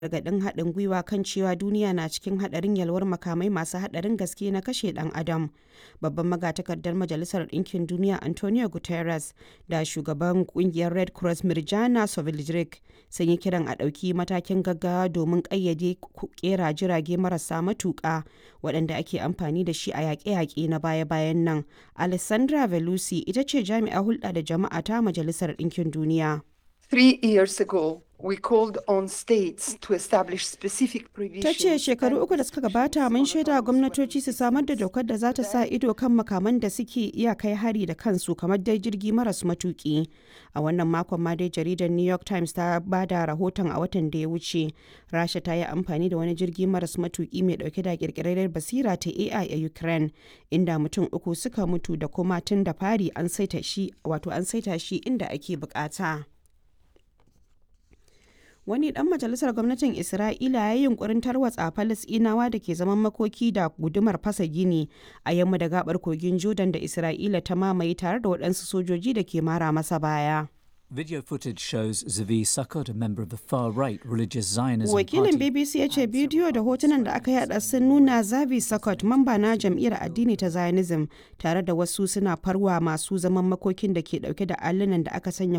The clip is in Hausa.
gargaɗin haɗin gwiwa kan cewa duniya na cikin haɗarin yalwar makamai masu haɗarin gaske na kashe ɗan adam babban magatakardar majalisar ɗinkin duniya antonio guterres da shugaban ƙungiyar red cross mirjana soveljric sun yi kiran a ɗauki matakin gaggawa domin ƙayyade ƙera jirage marasa matuƙa waɗanda ake amfani da shi a yaƙe-yaƙe na baya-bayan nan alessandra velusi ita ce jami'a hulɗa da jama'a ta majalisar ɗinkin duniya Three years ago, we called on states to establish specific Ta provisions. ce shekaru uku da suka gabata mun shaida gwamnatoci su samar da dokar da za ta sa ido kan makaman da suke iya kai hari da kansu kamar dai jirgi maras matuki. A wannan makon ma dai jaridar New York Times ta ba da rahoton a watan da ya wuce. Rasha ta yi amfani da wani jirgi maras matuki mai dauke da kirkirar basira ta AI a Ukraine inda mutum uku suka mutu da kuma tun da fari an saita shi wato an saita shi inda ake bukata. wani dan majalisar gwamnatin isra'ila ya yi yunkurin tarwatsa falasinawa da ke zaman makoki da gudumar fasa gini a yamma da gabar kogin jordan da isra'ila ta mamaye tare da waɗansu sojoji da ke mara masa baya Video footage shows Zavi Sukkot, a member of the far-right religious Zionism wakilin party. bbc ya ce bidiyo da hotunan da aka yada sun nuna zavi sakot mamba na jam'iyyar addini ta zionism tare da wasu suna farwa masu zaman makokin da ke dauke da allunan da aka sanya